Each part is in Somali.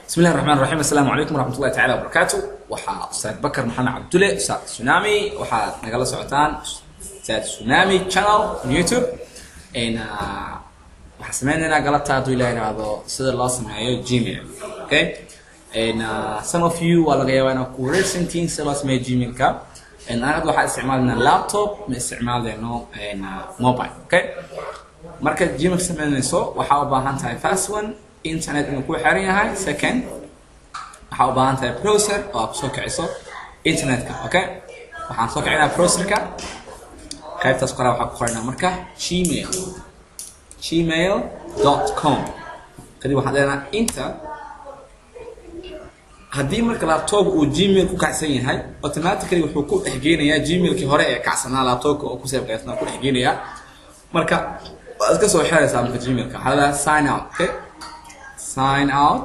بسم الله الرحمن الرحيم السلام عليكم ورحمة الله تعالى وبركاته waxaa Ustaad Bakar Maxamed Cabdulle Ustaad Tsunami waxaad nagala socotaan Ustaad Tsunami channel on YouTube in waxaan sameynaynaa galabta hadduu ilaahay yidhaahdo sida loo sameeyo Gmail okay and uh, some of you waa laga yaabaa inaad ku wareersantihiin sida loo sameeyo Gmailka and anaga waxaan isticmaalinaa laptop ma isticmaalayno and, uh, mobile okay marka Gmail sameynayso waxaa u baahan tahay fast one internet inuu ku xiran yahay second waxaa u baahan tahay browser oo aad kusoo kiciso internetka okay waxaan soo kicinaa browserka qaybtaas qoraa waxaa ku qoranaa marka gmail gmail.com kadib waxaan leenahay inter haddii marka laptop uu gmail ku kacsan yahay automatically wuxuu ku dhexgeynayaa gmailkii hore ee kacsanaa laptopka oo ku seebkaysnaa ku dhexgeynayaa marka waad iska soo xiraysaa marka gmailka waxaa leedahay sign out okay sign out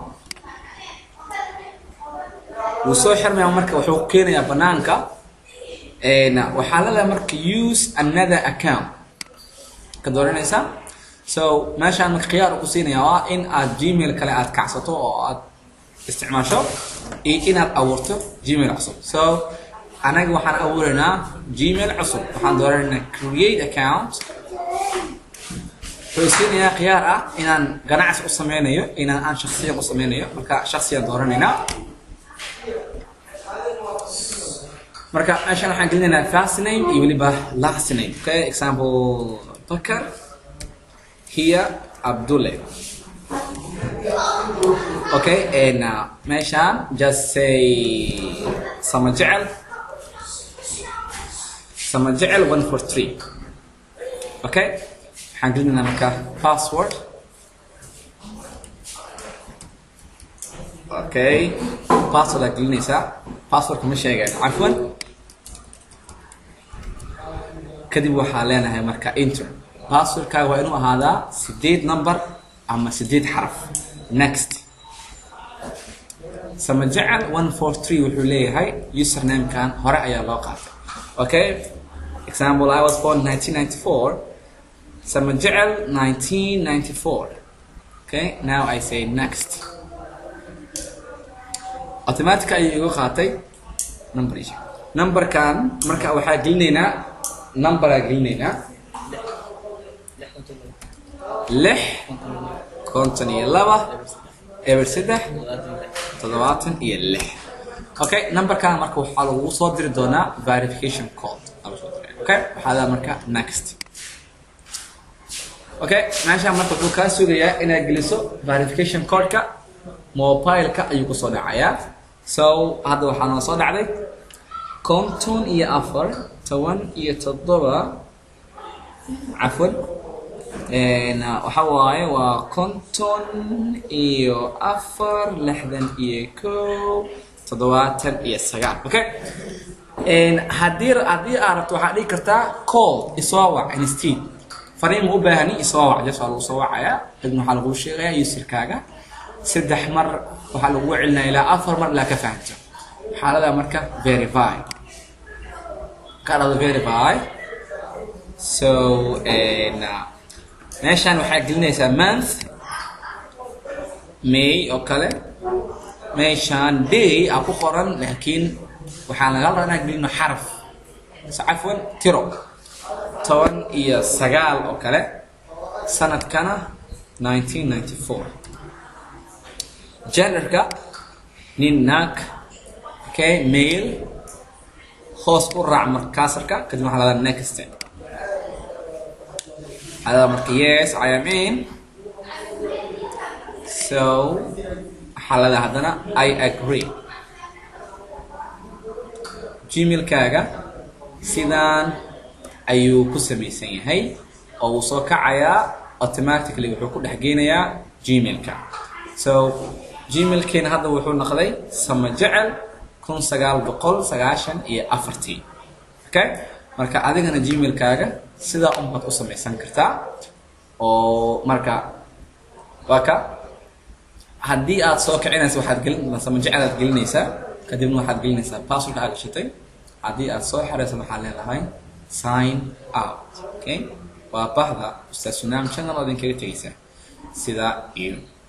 wuu soo xirmayaa marka wuxuu ku keenayaa banaanka waxaa leedahay marka use another account ka dooranaysaa so meeshaan marka khiyaar ku siinaya waa in aad gmail kale aad kacsato oo aad isticmaasho iyo inaad abuurto gmail cusub so anaga waxaan abuuraynaa gmail cusub waxaan dooranaynaa create account wuxuu siinayaa khiyaar ah inaan ganacsi u sameynayo inaan aan shaksiyan u sameynayo marka shaksiyan dooranaynaa marka meeshaan waxaan gelinaynaa first name iyo weliba last name okay example bakar here abdulle okay and uh, meeshaan just say sama jecel sama jecel one for three okay waxaan gelinaynaa marka password okay password aad gelinaysaa passwordka ma sheegayo cafwan kadib waxaa leenahay marka inter passwordkaaga waa inuu ahaadaa sideed number ama sideed xaraf next sama jecel one four three wuxuu leeyahay usernamekan hore ayaa loo qaatay okay example i was born 1994 sama jecel 1994 okay now i say next automatic ayuu iga qaatay number numberkan marka waxaa gelinaynaa numberaa gelinaynaa lix konton iyo laba eber saddex toddobaatan iyo lix okay numberkan marka waxaa lagu soo diri doonaa verification code okay waxaa daa marka next okay meeshaan marka wuxuu kaa sugayaa inaad geliso verification codeka mobileka ayuu kusoo dhacayaa so hadda waxaa noo soo dhacday konton iyo afar toban iyo toddoba cafwan waxa waaye waa konton iyo afar lixdan iyo kow toddobaatan iyo sagaal okay haddii haddii aad rabto waxaad dhigi kartaa call isoo wac instead fariin ma u baahani isoo wac jas waa lagu soo wacayaa kadibna waxaa lagu sheegayaa userkaaga saddex mar waxaa lagu celinaya ilaa afar mar ilaa ka fahamto xaalada marka verify ka dhado verify so meeshaan waxaa gelinaysaa month may oo kale meeshaan day aa ku qoran laakiin waxaan laga rabaa inaan gelino xaraf so cafwan tiro toban iyo sagaal oo kale sanadkana 1994 genderka nin naag okay male hoos u raac markaasarka kadib waxaa ladaa next هذا marka yes I am in so xaalada haddana I agree gmailkaaga sidaan ayuu ku samaysan yahay oo uu soo kacayaa automatically wuxuu ku dhex geynayaa gmailka so gmailkeena hadda wuxuu noqday sama jecel kun sagaal boqol sagaashan iyo afartii okay marka adigana gmailkaaga sidaa unbaad u samaysan kartaa oo marka waa ka haddii aad soo kicinaysa waxaad gelin sama jecel aad gelinaysaa kadibna waxaad gelinaysaa password aad gashatay haddii aad soo xiraysa waxaad leedahay sign out okay waa bahda ustaad sunaam channel oo idinkaga tegaysaa sidaa iyo